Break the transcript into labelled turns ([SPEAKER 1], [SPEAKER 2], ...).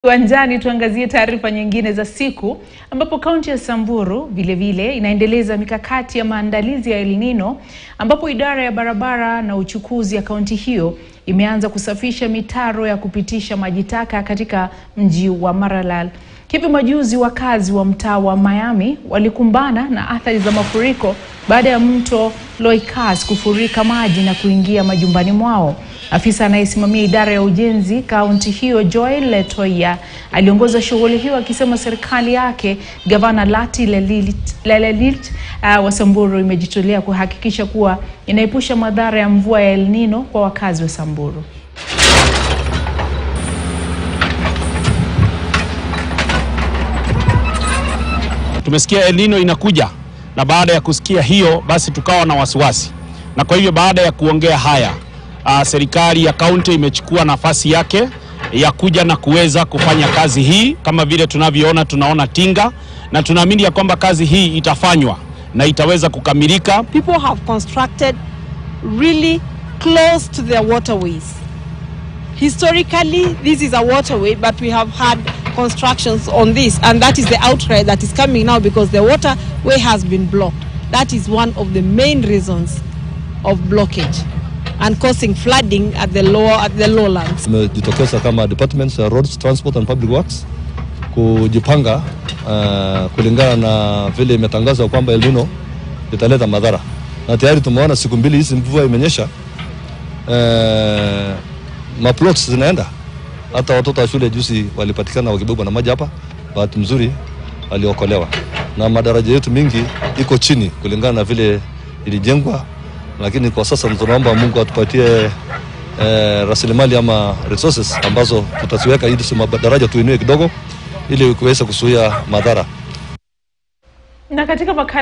[SPEAKER 1] Uwanjani tuangazie taarifa nyingine za siku ambapo kaunti ya Samburu vilevile inaendeleza mikakati ya maandalizi ya El Nino ambapo idara ya barabara na uchukuzi ya kaunti hiyo imeanza kusafisha mitaro ya kupitisha maji taka katika mji wa Maralal. Hivi majuzi wakazi wa mtaa wa Miami walikumbana na athari za mafuriko baada ya mto Loikas kufurika maji na kuingia majumbani mwao. Afisa anayesimamia idara ya ujenzi kaunti hiyo Joel Letoya aliongoza shughuli hiyo akisema serikali yake gavana Lati Lelit, Lelelit uh, wa Samburu imejitolea kuhakikisha kuwa inaepusha madhara ya mvua ya El Nino kwa wakazi wa Samburu.
[SPEAKER 2] Tumesikia El Nino inakuja, na baada ya kusikia hiyo basi tukawa na wasiwasi, na kwa hivyo baada ya kuongea haya uh, serikali ya kaunti imechukua nafasi yake ya kuja na kuweza kufanya kazi hii. Kama vile tunavyoona, tunaona tinga na tunaamini ya kwamba kazi hii itafanywa na itaweza kukamilika.
[SPEAKER 3] people have constructed really close to their waterways. Historically, this is a waterway, but we have had constructions on this, and that is the outcry that is coming now because the waterway has been blocked. That is one of the main reasons of blockage and causing flooding at the lower at the lowlands.
[SPEAKER 4] Tumejitokeza kama departments ya roads, transport and public works kujipanga uh, kulingana na vile imetangazwa kwamba El Nino italeta madhara, na tayari tumeona siku mbili hizi mvua imenyesha, uh, maplots zinaenda. Hata watoto wa shule juzi walipatikana wakibebwa na maji hapa, bahati mzuri waliokolewa, na madaraja yetu mingi iko chini kulingana na vile ilijengwa, lakini kwa sasa tunaomba Mungu atupatie eh, rasilimali ama resources ambazo tutaziweka ili madaraja tuinue kidogo ili kuweza kuzuia madhara.
[SPEAKER 1] Na katika makala